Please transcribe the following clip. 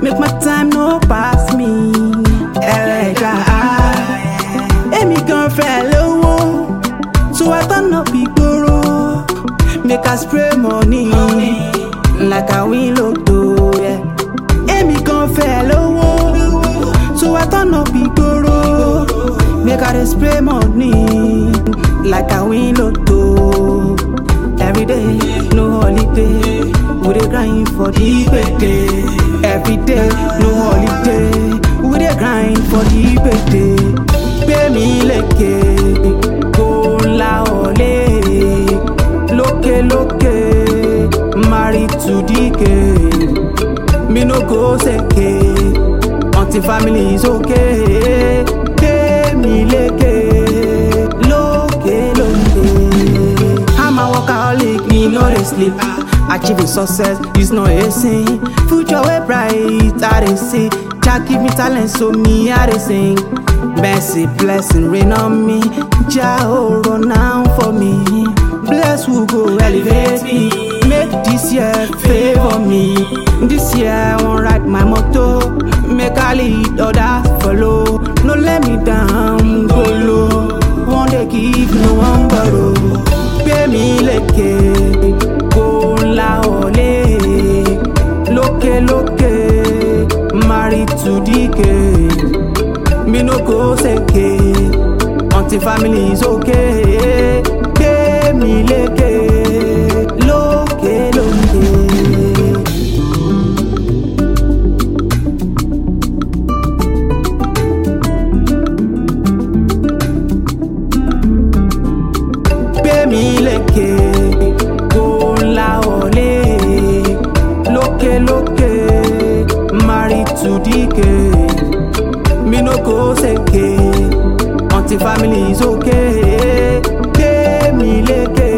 make my time no pass me. Ẹlẹ́dà èmi gan fẹ́ lówó, so I turn up ìgboro. Make I spray money like I win lotto. Yeah. Èmi gan fẹ́ lówó, so I turn up ìgboro. Make I dey spray money like I win lotto. Every day, no holiday. We dey grind for the payday. Every day, no holiday. We dey grind for the payday. Gbé mi lékè, kó ńlá ọ̀lẹ. Lókè lókè, married to the game. Me no go seke until family is okay. Gbé mi lékè, lókè lókè. I'm a workaholic, me no dey sleep. Achieving success is not a sin. Future way bright, I dey see. Jah give me talent, so me I dey sing. Mercy, blessing rain on me. Jah hold on now for me. Bless who go elevate me. Make this year favor me. This year I wan ride my motor. Make I lead others follow. No let me down, go low. One day give no one borrow. Gbé mi lékè, kó ńlá ọ̀lẹ. Lókè lókè, married to the game. Me no go seke until family is okay. Gbé mi lékè, lókè lókè. gbé mi lékè kó ńlá ọ̀lẹ lókè lókè married to the game me no go seke until family is okay gbé mi lékè